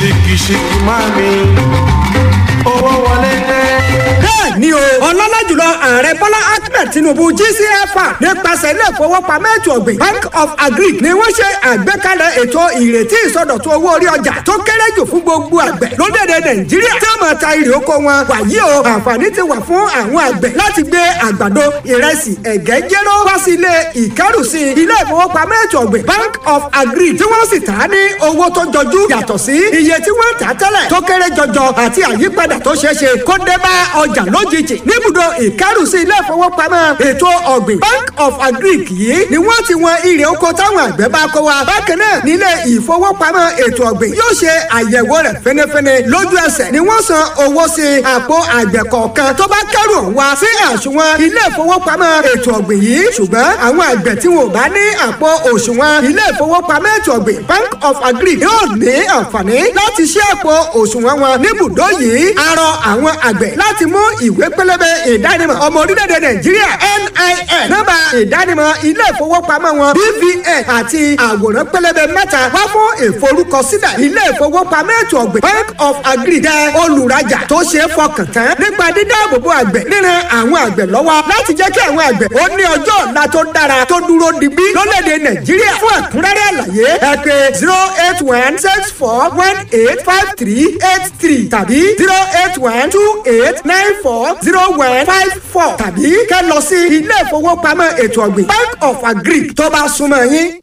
ṣìkìṣìkì máa mi owó wọlé dé. bẹ́ẹ̀ ni o ọlọ́lá jùlọ ààrẹ bọ́lá ahmed tinubu gcfa nípasẹ̀ ilé ìfowópamọ́ ètò ọ̀gbìn bank of agric ni wọ́n ṣe àgbékalẹ̀ ètò ìrètí ìsọdọ̀tun owó orí ọjà tó kéré jù fún gbogbo àgbẹ̀ lórílẹ̀‐èdè nàìjíríà tí wọ́n máa ta irè oko wọn wàyí o àǹfààní ti wà fún àwọn àgbẹ̀ láti gbé àgbàdo ìrẹsì ẹ̀gẹ́ jéró wá sí ilé ìkẹ́rùsí ilé ìfowópamọ́ ètò ọ̀gbìn bank of agric tí wọ́n sì tà á ní owó tó jọjú yàtọ̀ sí iye tí wọ́n tà á tẹ́lẹ̀ tó kéré jọjọ àti àyípadà tó ṣeé ṣe kó dé bá ọjà lójijì níbùdó ìkárùsí ilé ìfowópamọ́ ètò ọ̀gbìn bank of agric yìí ni wọ́n ti wọn irè oko táwọn àgbẹ̀ bá kó wa bákan náà nílé ìfowópamọ́ ètò ọ̀gbìn yóò ṣe àyẹ̀wò rẹ̀ fẹ́nẹ́fẹ́nẹ́ lójú ẹsẹ̀ ni wọ́n san owó sí àpò àgbẹ̀ kọ̀ọ̀kan tó bá kẹ́rù ọ̀hún wá sí àsùnwọ̀n ilé ìfowópamọ́ ètò ọ̀gbìn yìí ṣùgbọ́n àwọn àgbẹ̀ tí wọn ò bá ní àpò òṣùwọ̀n ilé ìfowópamọ́ ètò ọ̀gbìn bank of agric yóò ní àǹfààní láti ṣí àpò òṣùwọ̀n wọn níbùdó yìí arọ àwọn àgbẹ̀ láti mú ìwé pélébé ìdánimọ̀ ọmọ orílẹ̀-èdè nàìjíríà NIN nọ́mbà ìdánimọ̀ ilé ìfowópamọ́ wọn BVN àti àwòrán pélébé mẹ́ta wá fún ìforúkọsílẹ̀ ilé ìfowópamọ́ ètò ọ̀gbìn bank of agri jẹ́ olùrajà tó ṣe é fọkàn tán nípa dídáàbòbò àgbẹ̀ ríran àwọn àgbẹ̀ lọ́wọ́ láti jẹ́ kí àwọn àgbẹ̀ ó ní ọjọ́ ọ̀la tó dára tó dúró digbí lórílẹ̀-èdè nàìjíríà fún ẹ̀kúnrẹ́rẹ́ àlàyé ẹ pè zero eight one six four one eight five three eight three tàbí zero eight one two eight nine four zero one five four tàbí kẹ́ lọ sí ilé ìfowópamọ́ ètò ọ̀gbìn bank of agric tó bá súnmọ́ yín.